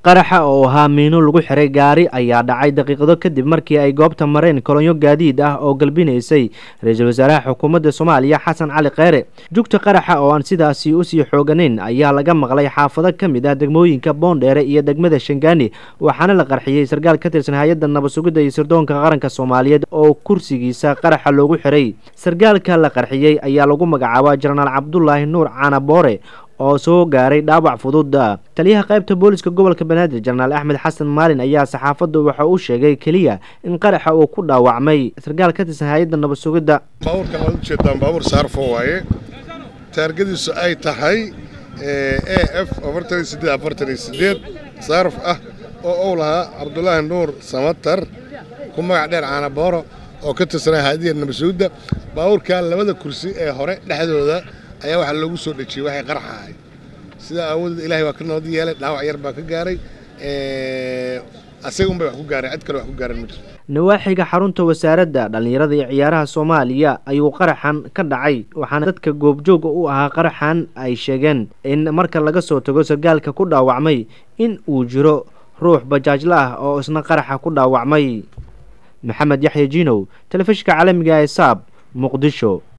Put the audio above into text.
qaraxa oo ahaa miino lagu xiray gaari ayaa dhacay daqiiqado kadib markii ay goobta mareen kolonyo gaadiid ah oo galbinaysay ra-iisul wasaaraha xukuumadda soomaaliya xasan cali kheyre jugta qaraxa oo aan sidaasi usii xooganayn ayaa laga maqlay xaafado ka mid ah degmooyinka boondheere iyo degmada shangaani waxaana la qarxiyey sarkaal ka tirsan hay-adda nabad-sugidda iyo sirdoonka qaranka soomaaliyeed oo kursigiisa qaraxa loogu xiray sarkaalka la qarxiyey ayaa lagu magacaabaa jenaraal cabdulaahi nuur canaboore oo soo gaaray dhaawac fudud taliyaha qaybta booliska gobolka banaadir jenaraal axmed xasan maalin ayaa saxaafaddu waxa uu sheegay keliya in qaraxa uu ku dhaawacmay sarkaal ka tirsan hay-adda nabad sugidda baabuurkan waad ujeedaan baabuur saarfo waaye taargadiisu ay tahay a f afartan iyo sideed afartan iyo sideed saarf ah oo uu lahaa cabdulaahi nuur samatar ku magac dheer caanabooro oo ka tirsanaa hay-addiya nabad sugidda baabuurkan labada kursi ee hore dhexdooda ayaa waxaa loogu soo dhejiyey waxay qarax ahay sidaa aawadeed ilahay waa ka nabad yeelay dhaawac yar baa ka gaaray asaga unbay wax ku gaareen cid kale wax ku gaareen ma jirto nawaaxiga xarunta wasaaradda dhallinyarada iyo ciyaaraha soomaaliya ayuu qaraxan ka dhacay waxaana dadka goobjooga u ahaa qaraxan ay sheegeen in marka laga soo tago sarkaalka ku dhaawacmay in uu jiro ruux bajaajla ah oo isna qaraxa ku dhaawacmay maxamed yaxya jiinow telefishinka caalamiga ee saab muqdisho